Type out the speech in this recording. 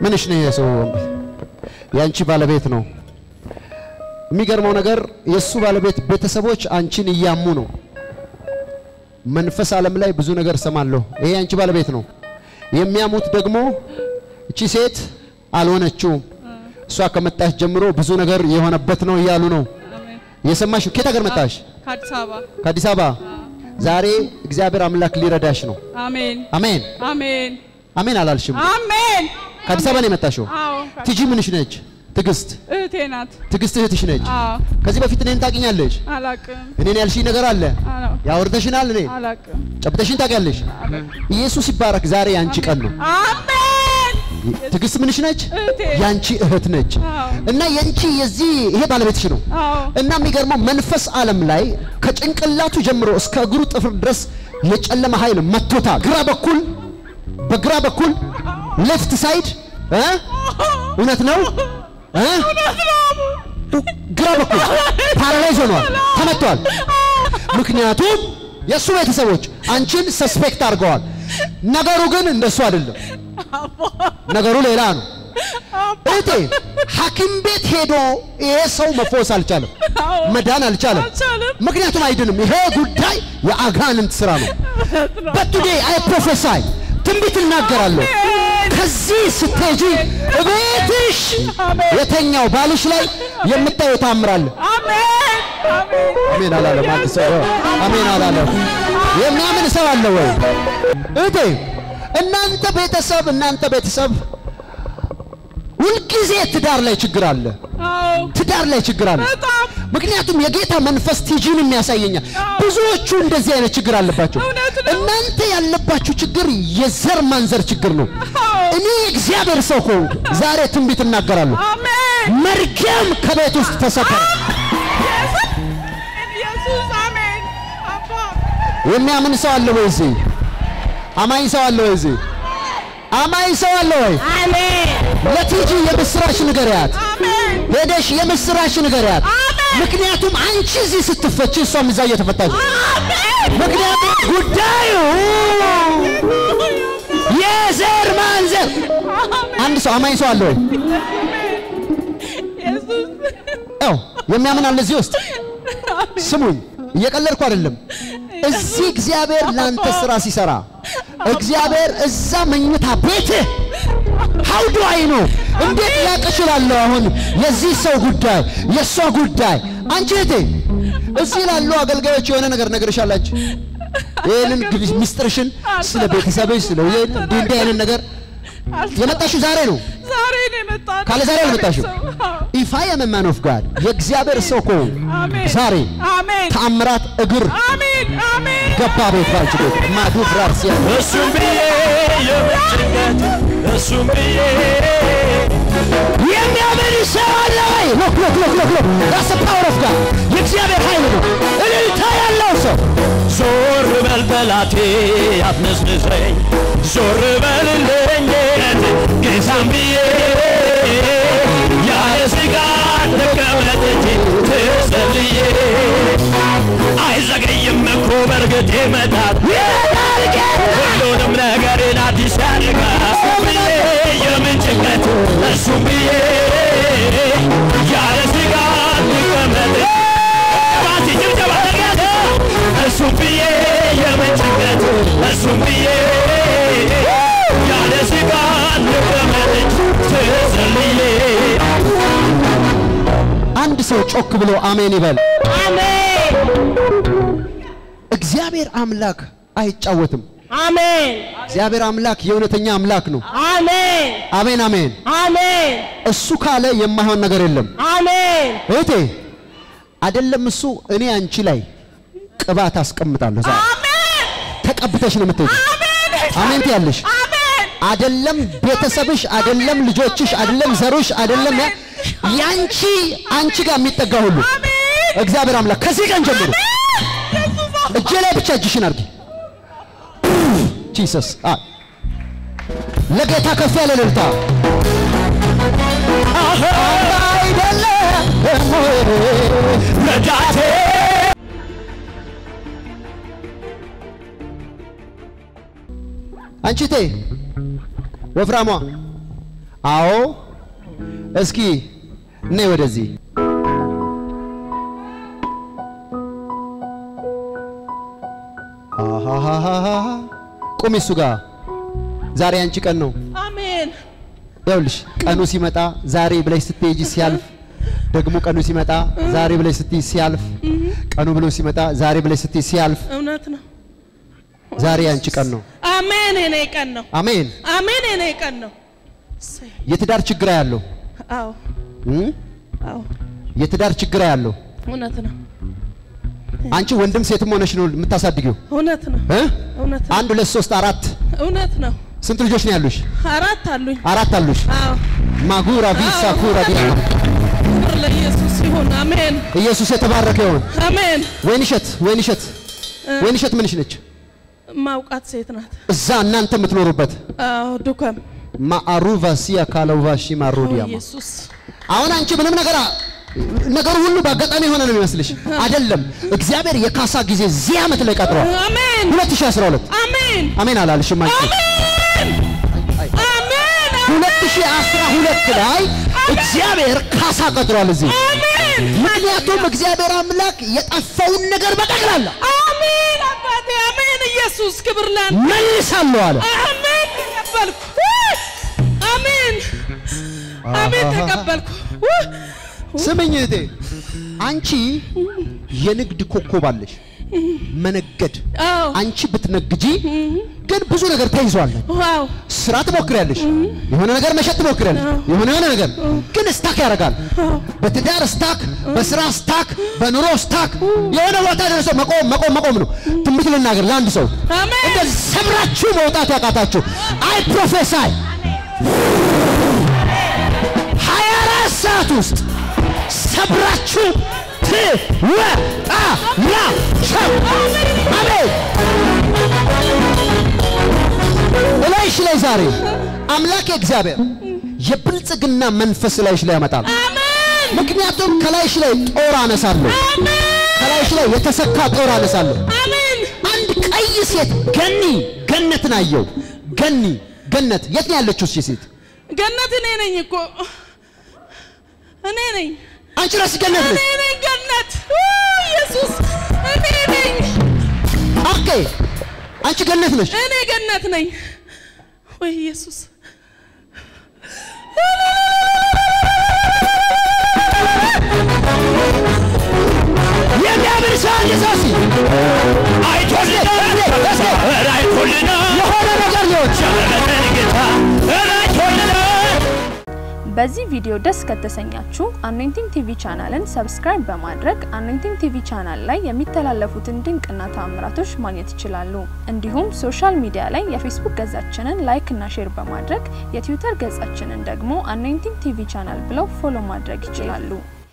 ምንሽ ነው ይሄ ሰው? የአንቺ ባለቤት ነው። የሚገርመው ነገር የእሱ ባለቤት ቤተሰቦች አንቺን እያሙ ነው። መንፈስ ዓለም ላይ ብዙ ነገር ሰማለሁ። ይሄ የአንቺ ባለቤት ነው። የሚያሙት ደግሞ እቺ ሴት አልሆነችውም፣ እሷ ከመጣች ጀምሮ ብዙ ነገር የሆነበት ነው እያሉ ነው። አሜን። የሰማሽ? ከየት ሀገር መጣሽ? ከአዲስ አበባ ከአዲስ አበባ። ዛሬ እግዚአብሔር አምላክ ሊረዳሽ ነው። አሜን አሜን አሜን አሜን አላልሽም? አሜን። ከአዲስ አበባ ነው የመጣሽው? አዎ ትጂ ምንሽ ነች? ትግስት እህቴ ናት። ትግስት እህትሽ ነች። አዎ ከዚህ በፊት እኔን ታውቂኛለሽ? አላቅም እኔን ያልሽኝ ነገር አለ አዎ ያወርደሽናል። እኔ አላቅም። ጨብጠሽኝ ታውቂያለሽ። ኢየሱስ ይባረክ። ዛሬ ያንቺ ቀን ነው። አሜን ትግስት ምንሽ ነች? እህቴ ያንቺ እህት ነች። አዎ እና የንቺ የዚህ ይሄ ባለቤትሽ ነው። አዎ እና የሚገርመው መንፈስ ዓለም ላይ ከጭንቅላቱ ጀምሮ እስከ እግሩ ጥፍር ድረስ የጨለመ ኃይል መቶታል። ግራ በኩል በግራ በኩል ሌፍት ሳይድ እ እውነት ነው እ ግራ በኩል ፓራላይዝ ሆኗል፣ ተመቷል። ምክንያቱም የእሱ ቤተሰቦች አንቺን ሰስፔክት አድርገዋል። ነገሩ ግን እንደሱ አይደለም። ነገሩ ሌላ ነው። እህቴ ሐኪም ቤት ሄዶ ይሄ ሰው መፈወስ አልቻለም፣ አዎ መዳን አልቻለም። አልቻለም። ምክንያቱም አይድንም። ይሄ ጉዳይ የአጋንንት ስራ ነው። በቱዴ አይ ፕሮፌሳይ ትንቢት እናገራለሁ። ከዚህ ስትሄጂ እቤትሽ የተኛው ባልሽ ላይ የምታየው ታምራለ። አሜን አሜን አሜን አላለም። አንድ ሰው አሜን አላለም። የሚያምን ሰው አለ ወይ? እህቴ እናንተ ቤተሰብ እናንተ ቤተሰብ ሁልጊዜ ትዳር ላይ ችግር አለ። አዎ ትዳር ላይ ችግር አለ። በጣም ምክንያቱም የጌታ መንፈስ ቲጂንም ያሳየኛል። ብዙዎቹ እንደዚህ አይነት ችግር አለባቸው። እውነት ነው። እናንተ ያለባችሁ ችግር የዘር ማንዘር ችግር ነው። አዎ እኔ እግዚአብሔር ሰው ከሆንኩ ዛሬ ትንቢት እናገራለሁ። አሜን መርገም ከቤት ውስጥ ተሰበረ። ኢየሱስ አሜን አባ የሚያምን ሰው አለ ወይ እዚህ? አማኝ ሰው አለ ወይ እዚህ? አማኝ ሰው አለ ወይ? አሜን ለቲጂ የምስራች ንገሪያት። አሜን ሄደሽ የምስራች ንገሪያት። ምክንያቱም አንቺ እዚህ ስትፈች እሷም እዛ እየተፈታች ነው። ምክንያቱም ጉዳዩ የዘር ማንዘር። አንድ ሰው አማኝ ሰው አለ ወይ? ኢየሱስ ያው የሚያምን አለ እዚህ ውስጥ። ስሙኝ፣ እየቀለድኩ አይደለም። እዚህ እግዚአብሔር ላንተ ስራ ሲሰራ እግዚአብሔር እዛ መኝታ ቤትህ ሀው ዱ አይ ነው እንዴት ላቅ እችላለሁ? አሁን የዚህ ሰው ጉዳይ የእሷ ጉዳይ አንቺ እህቴ እዚህ ላሉ አገልጋዮች የሆነ ነገር ነግርሻላችሁ። ይህንን ግቢ- ሚስጥርሽን ስለ ቤተሰብሽ ስለ እንዲህ እንዲህ አይነት ነገር የመጣሽው ዛሬ ነው። ዛሬ ነው የመጣነው። ካለ ዛሬ አልመጣሽም። አዎ። ኢፍ አይ አም ማን ኦፍ ጋድ የእግዚአብሔር ሰው ከሆንኩ አሜን ዛሬ አሜን ተአምራት እግር አሜን አሜን ገባ ቤት ባንቺ ቤት ማዱ ፍራርሲያ እሱም ብዬ የምጭንቀት እሱም ብዬ የሚያምን ሰው አለ ወይ? ሎክ ሎክ ሎክ ሎክ ሎክ ዳስ ፓወር ኦፍ ጋድ የእግዚአብሔር ኃይል ነው። እልልታ ያለው ሰው ዞር በል ጠላቴ አትነስንሰኝ ዞር በልልኝ ጌታም ብዬ ያለ ስጋት ልቀመጥ እንጂ ትጸልዬ አይዘገይም እኮ በእርግጥ ይመጣል ሁሉንም ነገሬን አዲስ ያደርጋል እሱም ብዬ የምን ጭንቀት እሱም ብዬ ያለ ስጋት ልቀመጥ ባቲ ጭብጨባ ተገኘ እሱም ብዬ የመጨንቀት እሱም ብዬ ያለ ስጋት ልቀመጥ ትጸልዬ አንድ ሰው ጮክ ብሎ አሜን ይበል። አሜን እግዚአብሔር አምላክ አይጫወትም። አሜን እግዚአብሔር አምላክ የእውነተኛ አምላክ ነው። አሜን አሜን አሜን። አሜን እሱ ካለ የማይሆን ነገር የለም። አሜን እህቴ አይደለም እሱ እኔ አንቺ ላይ ቅባት አስቀምጣለሁ። ዛሬ አሜን ተቀብተሽ ነው የምትሄጂው። አሜን ትያለሽ። አሜን አይደለም ቤተሰብሽ፣ አይደለም ልጆችሽ፣ አይደለም ዘሮሽ፣ አይደለም ያ ያንቺ አንቺ ጋር የሚጠጋ ሁሉ እግዚአብሔር አምላክ ከዚህ ቀን ጀምሮ እጄ ላይ ብቻ እጅሽን አድርጊ። ጂሰስ አ ለጌታ ከፍ ያለ እልልታ አይደለም ረዳቴ አንቺ ቴ ወፍራሟ አዎ እስኪ ነይ ወደዚህ አሃሃሃሃ ቁሚ እሱ ጋር ዛሬ አንቺ ቀን ነው አሜን ይኸውልሽ ቀኑ ሲመጣ ዛሬ ብለሽ ስትሄጂ ሲያልፍ ደግሞ ቀኑ ሲመጣ ዛሬ ብለሽ ስትይ ሲያልፍ ቀኑ ብሎ ሲመጣ ዛሬ ብለሽ ስትይ ሲያልፍ እውነት ነው ዛሬ አንቺ ቀን ነው አሜን የኔ ቀን ነው አሜን አሜን የኔ ቀን ነው እሰይ። የትዳር ችግር ያለው አዎ አዎ የትዳር ችግር ያለው እውነት ነው አንቺ ወንድም ሴትም ሆነሽ ነው የምታሳድጊው እውነት ነው እ? እውነት ነው አንድ ሁለት ሶስት አራት እውነት ነው ስንት ልጆች ነው ያሉሽ አራት አሉኝ አራት አሉሽ አዎ ማጉራ ቪሳ ኩራ ዲያ ክብር ለኢየሱስ ይሁን አሜን ኢየሱስ የተባረከ ይሁን አሜን ወይንሸት ወይንሸት ወይንሸት ምንሽ ነች ማውቃት ሴት ናት እዛ እናንተ የምትኖሩበት አዎ ዱከም ማአሩቫ ሲያ ካለውቫሺ ማሮዲያማ ኢየሱስ አሁን አንቺ ምንም ነገር አ- ነገሩ ሁሉ በአጋጣሚ የሆነ ነው የሚመስልሽ አይደለም እግዚአብሔር የካሳ ጊዜ እዚህ ዓመት ላይ ቀጥሯል አሜን 2012 አሜን አሜን አላልሽም አንቺ አሜን 2012 ላይ እግዚአብሔር ካሳ ቀጥሯል እዚህ አሜን ምክንያቱም እግዚአብሔር አምላክ የጠፋውን ነገር በጠቅላላ አሜን አባቴ አሜን ኢየሱስ ክብር ላንተ መልሳለሁ አለ አሜን ተቀበልኩ አሜን አሜን ተቀበልኩ ስምኝ እህቴ አንቺ የንግድ ኮከብ አለሽ መነገድ አዎ አንቺ ብትነግጂ ግን ብዙ ነገር ተይዟል ዋው ስራ ትሞክሪያለሽ የሆነ ነገር መሸጥ ትሞክሪያለሽ የሆነ የሆነ ነገር ግን ስታክ ያደርጋል በትዳር ስታክ በስራ ስታክ በኑሮ ስታክ የሆነ ቦታ ደርሶ መቆም መቆም መቆም ነው ትንቢት ልናገር ለአንድ ሰው አሜን እንደዚህ ሰብራችሁ መውጣት ያቃታችሁ አይ ፕሮፌሳይ ሀያ አራት ሰዓት ውስጥ ሰብራችሁ ትወጣላችሁ አሜን እላይሽ ላይ ዛሬ አምላክ እግዚአብሔር የብልጽግና መንፈስ ላይሽ ላይ ያመጣል አሜን ምክንያቱም ከላይሽ ላይ ጦር አነሳለሁ አሜን ከላይሽ ላይ የተሰካ ጦር አነሳለሁ አሜን አንድ ቀይ ሴት ገኒ ገነትን አየው ገኒ ገነት የት ነው ያለችው እሺ ሴት ገነት እኔ ነኝ እኮ እኔ ነኝ አንቺ ራስሽ ገነት እኔ ነሽ ነኝ ገነት ኡ፣ ኢየሱስ እኔ ነኝ ኦኬ አንቺ ገነት ነሽ እኔ ገነት ነኝ ወይ ኢየሱስ የሚያምን ሰው አንድ ሰው እስኪ አይቶልናል ኧረ አይቶልናል የሆነ ነገር ሊሆን ቸርነትን ጌታ ኧረ አይቶልናል በዚህ ቪዲዮ ደስ ከተሰኛችሁ አኖይንቲንግ ቲቪ ቻናልን ሰብስክራይብ በማድረግ አኖይንቲንግ ቲቪ ቻናል ላይ የሚተላለፉትን ድንቅና ተአምራቶች ማግኘት ይችላሉ። እንዲሁም ሶሻል ሚዲያ ላይ የፌስቡክ ገጻችንን ላይክ እና ሼር በማድረግ የትዊተር ገጻችንን ደግሞ አኖይንቲንግ ቲቪ ቻናል ብለው ፎሎ ማድረግ ይችላሉ።